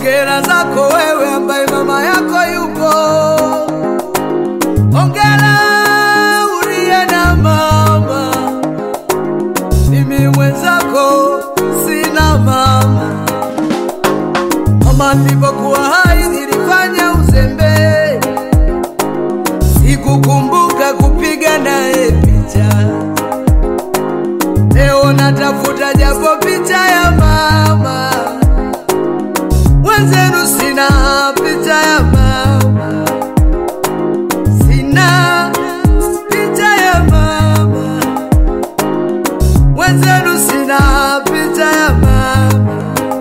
Hongera zako wewe ambaye mama yako yupo. Hongera uliye na mama, mimi mwenzako sina mama. Mama nilipokuwa hai nilifanya uzembe, sikukumbuka kupiga naye picha. Leo natafuta japo picha ya mama wenzenu, sina picha ya mama, sina picha ya mama wenzenu, sina picha ya mama,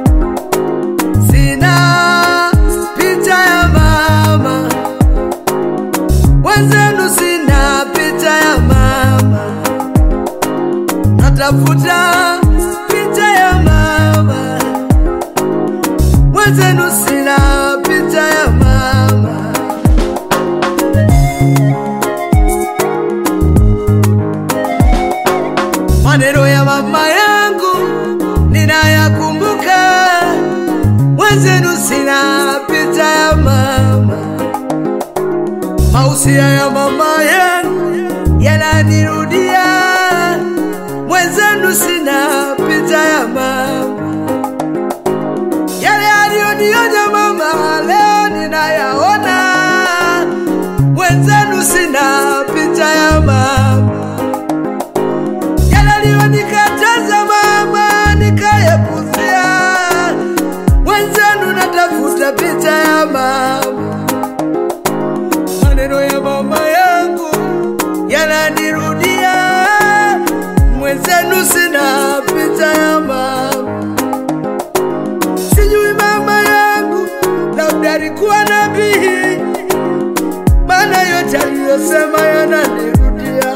sina picha ya mama wenzenu, sina picha ya mama natafuta picha ya mama wenzenu, sina picha ya mama. Maneno ya mama yangu ninayakumbuka, wenzenu, sina picha ya mama. Mausia ya mama yangu yananirudia mwenzenu sina picha ya mama, yale aliyonionya mama leo ninayaona. Mwenzenu sina picha ya mama, yale aliyonikataza mama nikayapuzia. Mwenzenu natafuta picha ya mama, maneno ya mama yangu yananirudia mwenzenu sina picha ya mama. Sijui mama yangu labda alikuwa nabii, maana yote aliyosema yananirudia.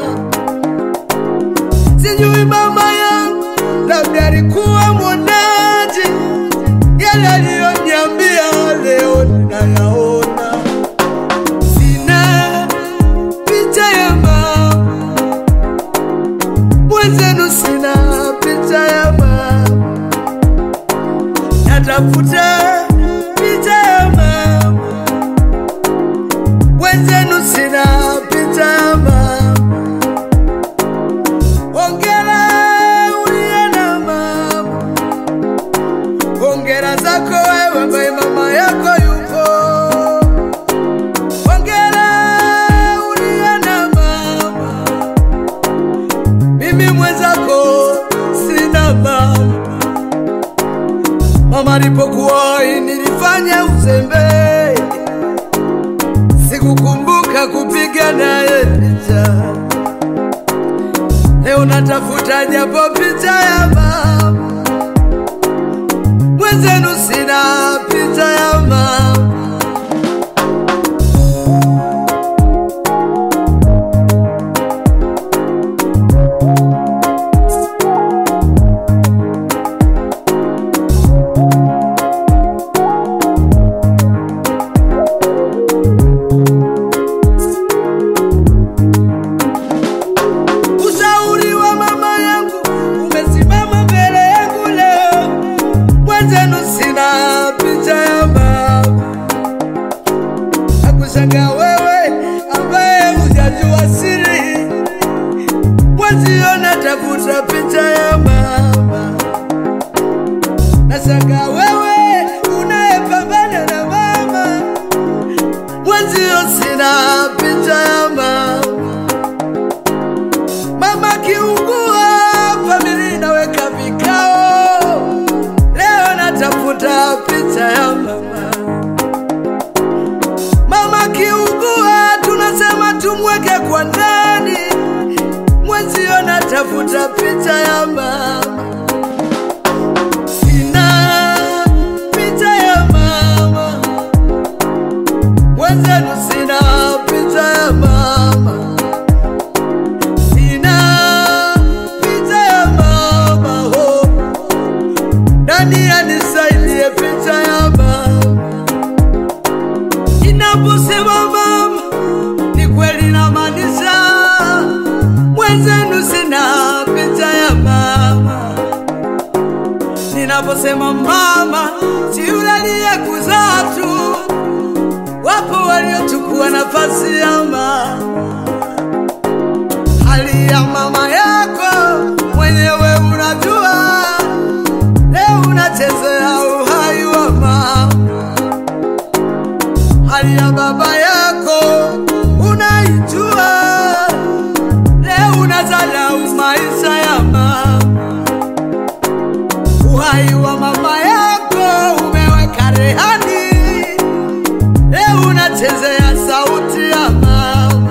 Sijui mama yangu labda alikuwa mwonaji, yale aliyoniambia leo ninayaona. Sina picha ya mama mwenzenu sina picha ya mama, natafuta picha ya mama. Mwenzenu sina picha ya mama. Hongera uliye na mama, hongera zako wewe ambaye mama yako yupo. Hongera uliye na mama mimi mwenzako sina mama. Mama alipokuwa hai nilifanya uzembe, sikukumbuka kupiga naye picha. Leo natafuta japo picha ya mama, mwenzenu sina picha ya mama. Ushauri wa mama yangu umesimama mbele yangu leo, mwenzenu sina picha ya mama. Nakushangaa wewe ambaye hujajua siri, mwenzio natafuta picha ya mama. Nashangaa wewe unayepambana na mama, mwenzio sina picha ya mama. Mama kiungua, familia inaweka vikao. Leo natafuta picha ya mama. Mama kiungua, tunasema tumweke kwa ndani. Mwenzio natafuta picha ya mama. Sina picha ya mama, mwenzenu sina picha ya mama. Sina picha ya mama ho, nani anisaidie picha ya mama? Ninaposema mama, ni kweli namaanisha, mwenzenu sina picha ya mama. Ninaposema mama, si yule aliyekuzaa nafasi ya mama, hali ya mama yako mwenyewe unajua. Leo unachezea uhai wa mama, hali ya baba yako unaijua. Leo unadharau maisha ya mama, uhai wa mama yako umeweka rehani. Leo unachezea sauti ya mama,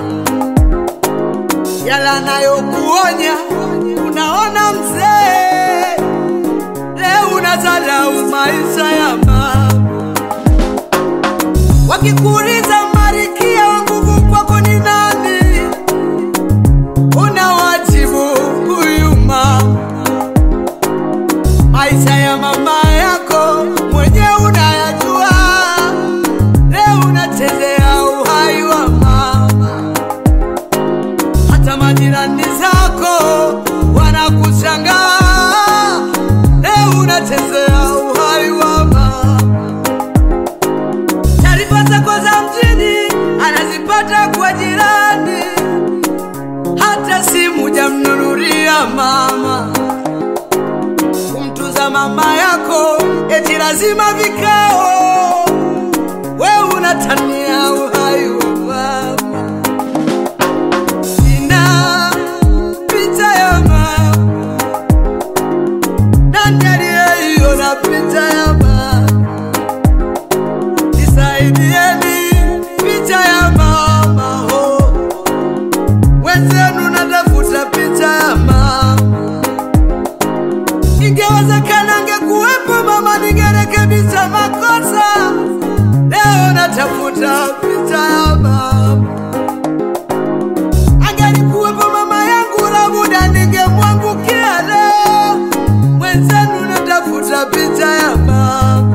yala nayokuonya unaona mzee. Leo unadharau maisha ya mama, wakikuuliza Marikia wa nguvu kwako ni nani, unawajibu huyu mama. Maisha ya mama yako mwenyewe unayajua. Leo unachezea uhai wa mama, hata majirani zako wanakushangaa. Leo unachezea uhai wa mama. Taarifa zako za mjini anazipata kwa jirani, hata simu jamnunulia mama. Kumtuza mama yako eti lazima vikao, we unatania uhai wa mama. Sina picha ya mama, nani aliyeiona picha ya mama? Nisaidieni picha ya mama ho, wenzenu natafuta picha ya mama. Ingewezekana angekuwepo mama, ningerekebisha makosa. Leo natafuta picha ya mama, angelikuwepo mama yangu, labuda ningemwangukia. Leo mwenzenu natafuta picha ya mama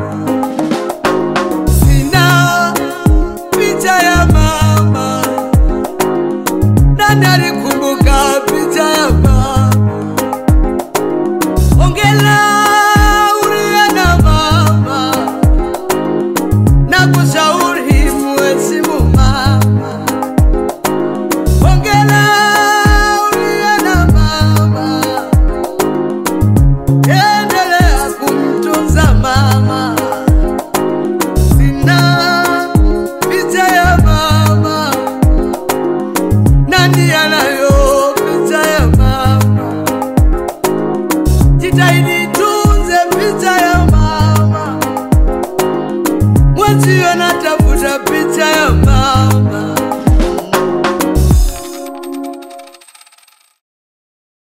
sina picha ya mama, nani alikumbuka picha ya mama? Ongela uliye na mama, na kushauri muheshimu mama. Ongela uliye na mama, endelea kumtunza mama sina picha ya mama, nani anayo picha ya mama? Jitahidi tunze picha ya mama, mwenzio natafuta picha